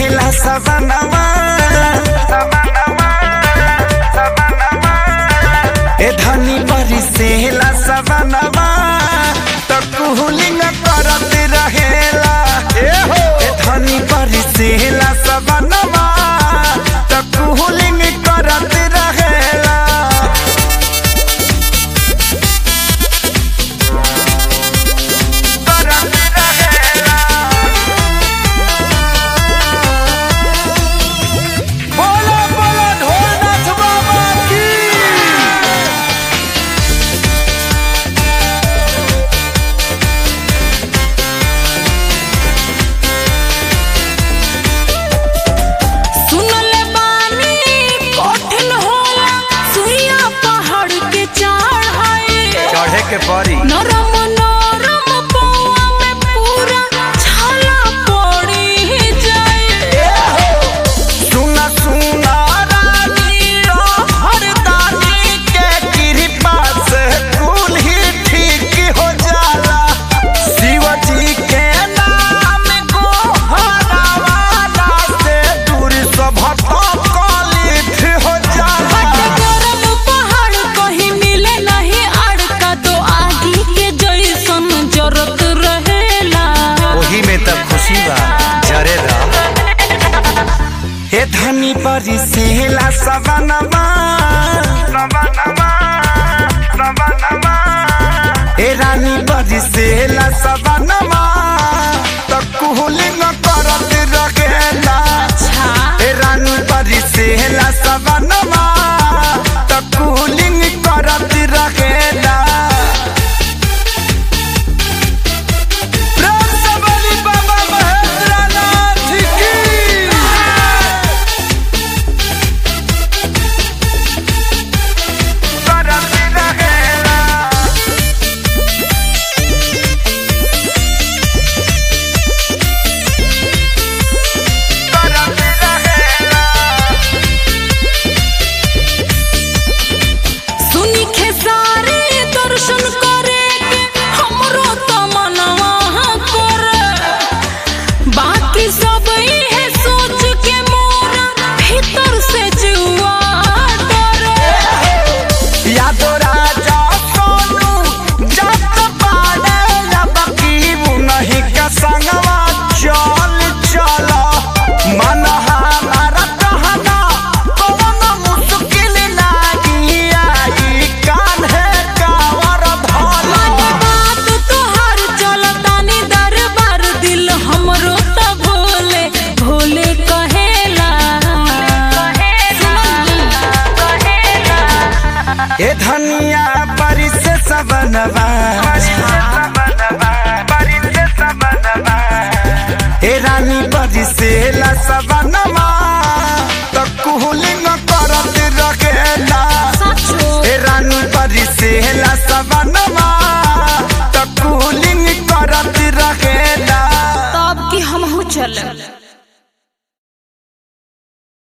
बरसेला सवनवा ए धनी बरसेला सवनवा त कुहुलिंग करत रहेला ए हो ए धनी बरसेला सवनवा त कुहुलिंग करत रहेला करत रहेला बोलो बोलो ढोलनाथ बाबा की सुनले बानी कठिन होला सुइया पहाड़ के चढ़ाए चढ़े के परी नरम नरम पौआ में पूरा छाला पड़ी जाए सुना सुना रानी ओ हरदानी के कृपा से कुल ही ठीक हो जाला शिव जी के नाम को हरावाला से दूर सब कलित हो जाला गरम पहाड़ कहीं मिले नहीं अड़का तो आगी के जैसन जरत रहेला ओही में तब खुशी बा जरे हे धनी परी सेला सवनवा सवनवा सवनवा हे रानी परी सेला सवनवा त कुहुलिंग करत रखेला अच्छा हे रानी परी सेला सवनवा त कुहुलिंग करत रखेला प्रेम से बोली बाबा महेंद्रनाथ की करत रहेला करत रहेला सुनी खेसारी दर्शन करे के हमरो तमन्ना करे बाकी सब इहे सोच के मोरा भीतर से जुआ डरे यादो राजा सोनू जत पाड़े लबकी नहीं का संगवा चल चल मन हमारा कहना कौन मुश्किल लागी आई कान है कावर भला बात तोहार चलतानी दरबार दिल हमरो त भोले भोले कहेला ए धनिया परिस सबनवा ए रानी परिसेला सब